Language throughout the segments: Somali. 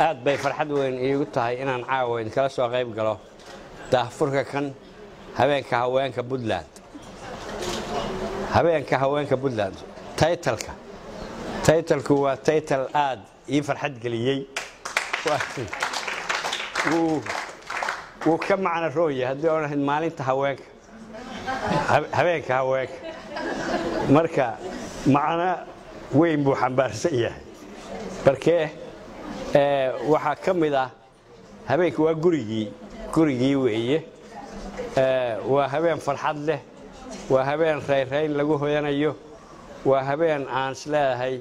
aad bay farxad weyn iigu tahay inaan caawa idinkala soo qayb galo daahfurka kan habeenka haweenka puntland habeenka haweenka puntland taytalka taytalku waa taytal aad ii farxad geliyey wuu ka macno roonya haddii oon ahayd maalinta haweenka habeenka haweenka marka macno weyn buu xambaarsan yahay markee waxaa ka mid ah habeenka waa gurigii gurigii weeye waa habeen farxad leh waa habeen rayrayn lagu hoyanayo waa habeen aan is leedahay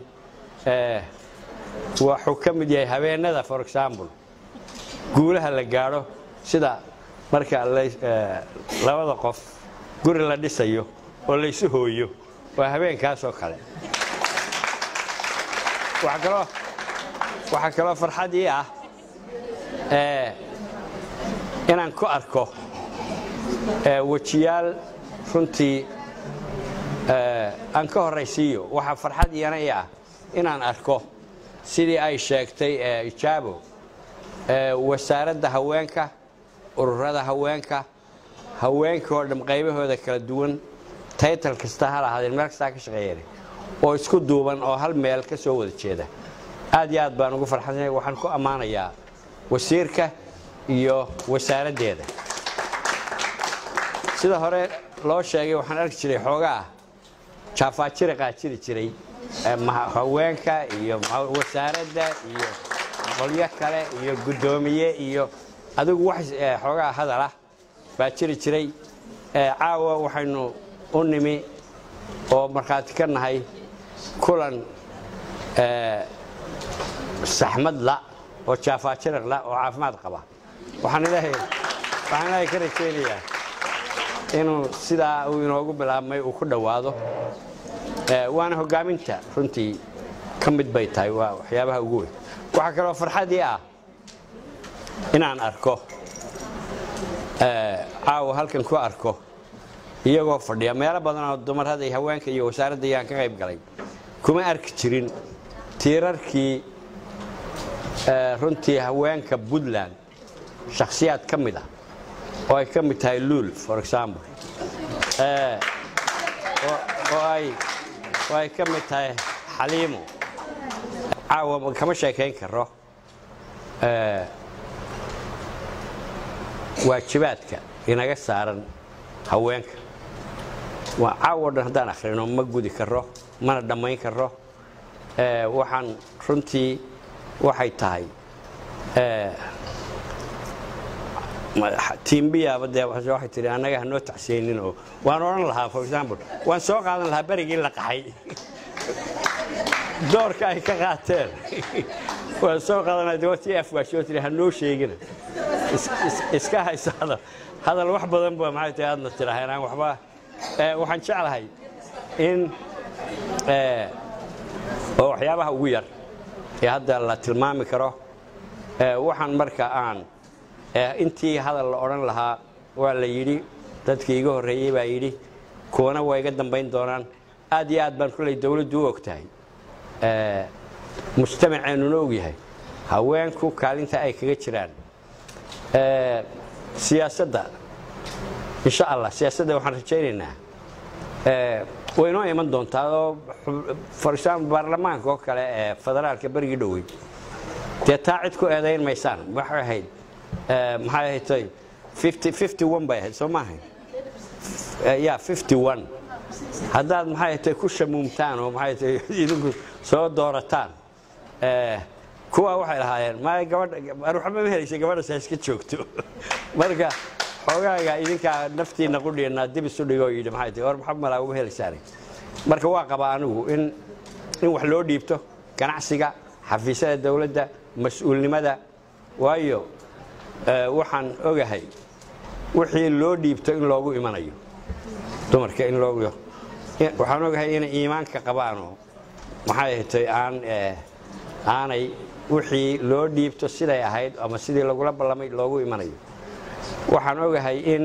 waxuu ka mid yahay habeenada for example guulaha la gaadho sida marka labada qof guri la dhisayo oo laysu hooyo waa habeenkaasoo kale waxaa kaloo farxad ii ah inaan ku arko wejiyaal runtii aan ka horraysiiyo waxaa farxad iyana ii ah inaan arko sidii ay sheegtay ijaabo wasaaradda haweenka ururada haweenka haweenka oo dham qaybahooda kala duwan taytal kasta ha lahaadeen meel kastaa ka shaqeeyeen oo isku duuban oo hal meel ka soo wada jeeda aad iyo aad baan ugu farxansanahay waxaan ku ammaanayaa wasiirka iyo wasaaraddeeda sida hore loo sheegay waxaan arki jiray xoogaa jaafaajira qaajiri jiray haweenka iyo wasaaradda iyo qolyo kale iyo guddoomiye iyo adigu wax xoogaa hadalah baa jiri jiray caawa waxaynu u nimi oo markhaati ka nahay kulan saxmad la oo jaafaajiraq la oo caafimaad qaba waxaan ilaahay ka rajaynayaa inuu sidaa uu inoogu bilaabmay uu ku dhowaado waana hoggaaminta runtii ka mid bay tahay waa waxyaabaha ugu weyn waxaa kaloo farxadii ah inaan arko caawa halkan ku arko iyagoo fadhiya meelo badanoo dumarada iyo haweenka iyo wasaaradda ayaan ka qayb galay kuma arki jirin tiirarkii runtii haweenka puntland shakhsiyaad ka mid ah oo ay ka mid tahay luul for example oo ay ka mid tahay xaliimo caawa kama sheekayn karo waajibaadka inaga saaran haweenka waa caawo dhan haddaan akhrino ma gudi karo mana dhammayn karo waxaan runtii waxay tahay tiimbiyaaba dee waxay tihi annaga hanoo tacsiyeynin oo waan odhan lahaa for example waan soo qaadan lahaa berigii la qaxay doorka ay ka qaateen waan soo qaadanaa dawati afgaashoo tihi hanoo sheegina iska hayso hadal hadal wax badan ba maxay tahay aadna tidhaaheen aan waxba waxaan jeclahay in oo waxyaabaha ugu yar ee hadda la tilmaami karo waxaan marka aan intii hadal la odhan lahaa waa la yidhi dadkii iga horreeyey baa yidhi kuwana waa iga dambayn doonaan aad iyo aad baan kulley dawladdu u og tahay mujtamaceennuna og yahay haweenku kaalinta ay kaga jiraan siyaasadda insha allah siyaasadda waxaan rajaynaynaa way noo iman doontaa oo for example baarlamaanka oo kale ee federaalka berigii dhowey dee taa cid ku eedayn maysaan waxay ahayd maxay ahayd tay fifty one bay ahayd soo maahay ya fifty one haddaad maxay ahayd tay ku shamuumtaan oo maxay tay idinku soo doorataan kuwa waxay lahaayeen ma gabadha waxba ma helaysay gabadhaas ha iska joogto marka xoogaaga idinkaa naftiina qudhiyanaa dib isu dhigoo yidhi maxay tahay war maxab malaa uma helaysaane marka waa qabaa anigu in in wax loo dhiibto ganacsiga xafiisyada dawladda mas-uulnimada waayo waxaan ogahay wixii loo dhiibto in loogu imanayo dumarka in loogu waxaan ogahay inay iimaanka qabaanoo maxay ahatay aan aanay wixii loo dhiibto siday ahayd ama sidii lagula ballamay loogu imanayo waxaan ogahay in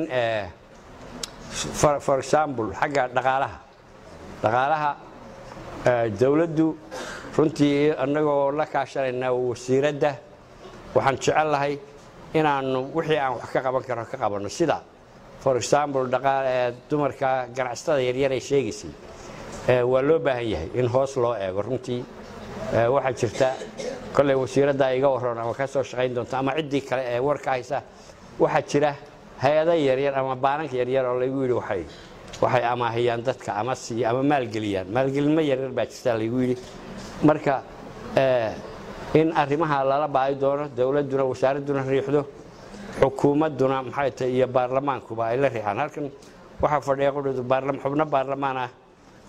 for example xagga dhaqaalaha dhaqaalaha dawladdu runtii annagoo la kaashanayna wasiiradda waxaan jecel lahay inaannu wixii aan wax ka qaban karno ka qabanno sida for example dhaqaale dumarka ganacsatada yaryar ay sheegaysay waa loo baahan yahay in hoos loo eego runtii waxaa jirta kolley wasiiradda iga warran ama ka soo shaqayn doonta ama ciddii kale ee warka haysa waxaa jira hay-ada yaryar ama baananka yaryar oo laygu yidhi waxay waxay amaahiyaan dadka ama siiya ama maalgeliyaan maalgelinmo yaryar baa jirta laygu yidhi marka in arrimaha lala baahi doono dowladduna wasaaradduna riixdo xukuumadduna maxay tahay iyo baarlamaankuba ay la riixaan halkan waxaa fadhiya qudhud xubno baarlamaan ah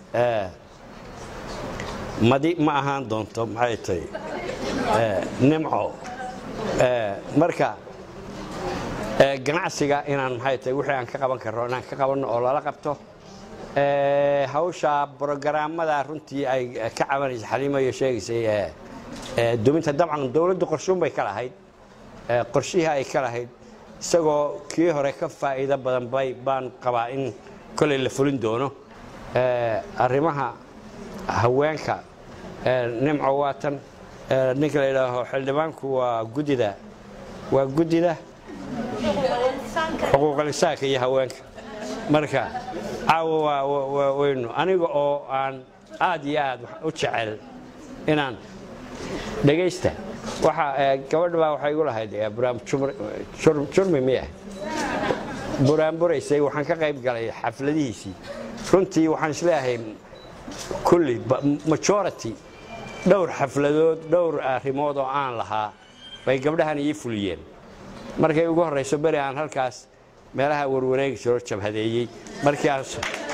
madi ma ahaan doonto maxay tahay nimco marka ganacsiga inaan maxay tahay wixii aan ka qaban karno inaan ka qabanno oo lala qabto hawsha brogaraamada runtii ay ka cabanaysa xaliimo iyo sheegaysay duminta dabcan dowladdu qorshuun bay ka lahayd qorshihii ay ka lahayd isagoo kii hore ka faa'iido badan bay baan qabaa in kolley la fulin doono arrimaha haweenka nimco waatan ninka la yidhaaho xildhibaanku waa guddida waa guddida xuquuqalisaanka iyo haweenka marka caawa waa weynu aniga oo aan aad iyo aad u jecel inaan dhegaysta waxa gabadha baa waxay igu lahayd jurmi miya buraanburaysay waxaan ka qayb galay xafladihiisii runtii waxaan isleeyahay kulli majority dhowr xafladood dhowr arrimood oo aan lahaa bay gabdhahan ii fuliyeen markay ugu horrayso beri aan halkaas meelaha warwareegi jiro jabhadeeyey markii aan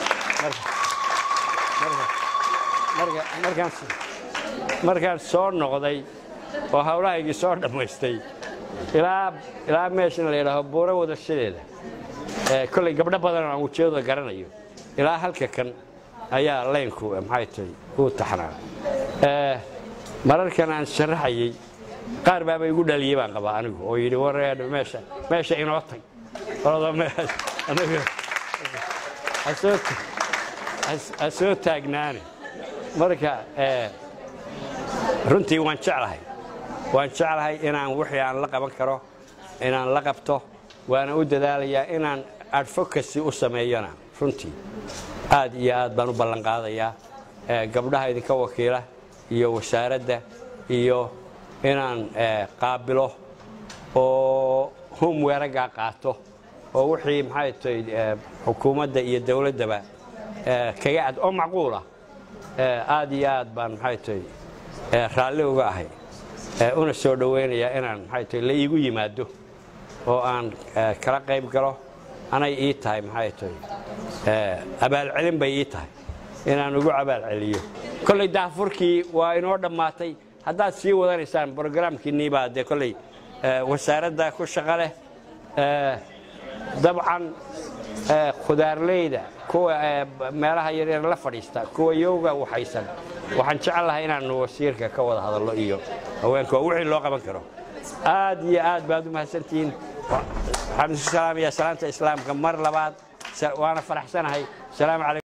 markaan soo noqday oo hawlahaygii soo dhammaystay ilaa meeshan la yidhaaho buuro wadashadeeda kolley gabdho badan aan wujiyadooda garanayo ilaa halka kan ayaa laynku maxay tahay uu taxnaa mararkan aan sharaxayey qaar baaba igu dhaliyey baan qabaa anigu oo yidhi war meesha meesha inoo tag ha soo taagnaane marka runtii waan jeclahay waan jeclahay inaan wixii aan la qaban karo inaan la qabto waana u dadaalayaa inaan advocacy u sameeyona runtii aad iyo aad baan u ballan qaadayaa gabdhaha idinka wakiila iyo wasaaradda iyo inaan qaabilo oo homweeragaa qaato oo wixii maxay tahay xukuumadda iyo dowladdaba kaga ad oo macquula aad iyo aad baan maxay tahay raalli uga ahay una soo dhowaynayaa inaan maxay tahay la iigu yimaado oo aan kala qayb galo anay ii tahay maxay tahay abaalcelin bay ii tahay inaan ugu abaalceliyo kolley daafurkii waa inoo dhammaatay haddaad sii wadanaysaan brogaraamkiinnii baa dee kolley wasaaradda ku shaqa leh dabcan khudaarleyda kuwa meelaha yaryar la fadhiista kuwa yowga waxaysan waxaan jecel lahay inaanu wasiirka ka wada hadallo iyo haweenka oo wixii loo qaban karo aad iyo aad baad u mahadsantihiin waxaan isu salaamayaa salaanta islaamka mar labaad waana faraxsanahay salaamu calaykum